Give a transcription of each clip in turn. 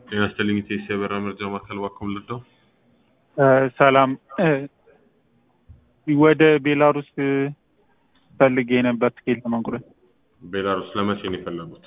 ጤና ይስጥልኝ ኢቴስ የበራ መርጃ ማዕከል ባኮም ልደው ሰላም ወደ ቤላሩስ ፈልጌ ነበር ትኬት ለመቁረጥ ቤላሩስ ለመቼ ነው የፈለጉት?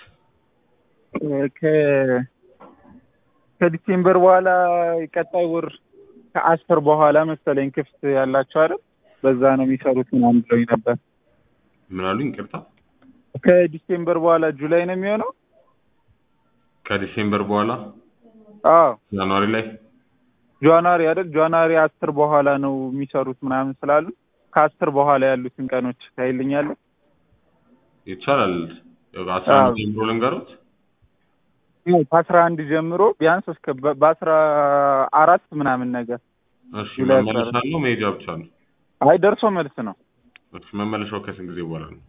ከ- ከዲሴምበር በኋላ ቀጣይ ወር ከአስር በኋላ መሰለኝ ክፍት ያላቸው አይደል? በዛ ነው የሚሰሩት ምናምን ብለውኝ ነበር። ምን አሉኝ? ይቅርታ ከዲሴምበር በኋላ ጁላይ ነው የሚሆነው? ከዲሴምበር በኋላ አዎ ጃንዋሪ ላይ ጃንዋሪ አይደል? ጃንዋሪ አስር በኋላ ነው የሚሰሩት ምናምን ስላሉ ከአስር በኋላ ያሉትን ቀኖች ታይልኛለህ? ይቻላል። አስራ አንድ አዎ። ጀምሮ ልንገሩት። ከአስራ አንድ ጀምሮ ቢያንስ እስከ በ- በአስራ አራት ምናምን ነገር እሺ ጁላይ መመለሻ አለው መሄጃ ብቻ ነው? አይ ደርሶ መልስ ነው እሺ መመለሻው ከስንት ጊዜ በኋላ ነው?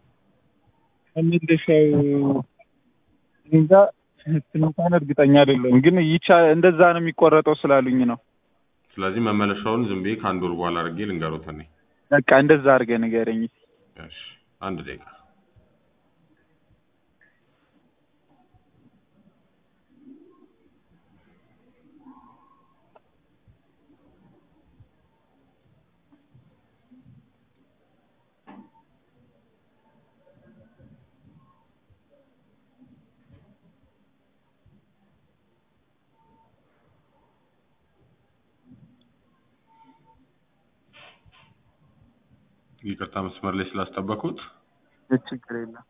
መመለሻው እንጃ እንኳን እርግጠኛ አይደለም፣ ግን ይቻ እንደዛ ነው የሚቆረጠው ስላሉኝ ነው። ስለዚህ መመለሻውን ዝም ብዬ ከአንድ ወር በኋላ አድርጌ ልንገሩት እኔ። በቃ እንደዛ አድርገህ ንገረኝ። እሺ አንድ ደቂቃ ይቅርታ መስመር ላይ ስላስጠበኩት። ችግር የለም።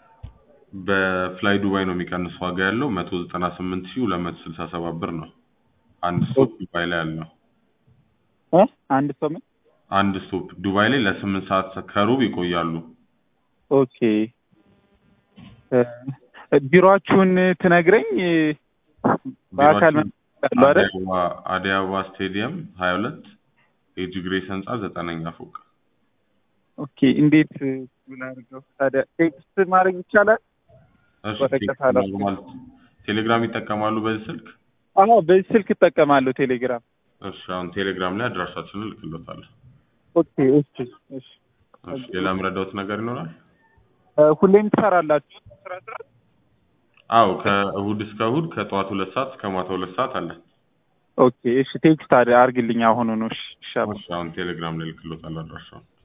በፍላይ ዱባይ ነው የሚቀንስ ዋጋ ያለው መቶ ዘጠና ስምንት ሺህ ሁለት መቶ ስልሳ ሰባት ብር ነው። አንድ ስቶፕ ዱባይ ላይ ያለው እ አንድ ሰው ምን? አንድ ስቶፕ ዱባይ ላይ ለስምንት ሰዓት ከሩብ ይቆያሉ። ኦኬ እ፣ ቢሮአችሁን ትነግረኝ እ፣ በአካል ቢሮአችን መጣሉ አይደል? አዲስ አበባ አዲስ አበባ ስቴዲየም ሀያ ሁለት ኤጅ ግሬስ ህንጻ ዘጠነኛ ፎቅ። ኦኬ እንዴት ምን አድርገው ታዲያ ቴክስት ማድረግ ይቻላል? እሺ ወረቀት ቴክስት አላስገባም። ኖርማል ቴሌግራም ይጠቀማሉ በዚህ ስልክ? አዎ በዚህ ስልክ እጠቀማለሁ ቴሌግራም። እሺ አሁን ቴሌግራም ላይ አድራሻችንን እልክሎታለሁ። ኦኬ እሺ እሺ። እሺ ሌላ የምረዳውት ነገር ይኖራል? እ፣ ሁሌም ትሰራላችሁ ስራ ስራ? አዎ ከእሁድ እስከ እሁድ ከጠዋት ሁለት ሰዓት እስከ ማታ ሁለት ሰዓት አለ። ኦኬ እሺ ቴክስት አድርግልኝ አሁኑኑ። እሺ እሺ አባ። እሺ አሁን ቴሌግራም ላይ እልክሎታለሁ አድራሻውን።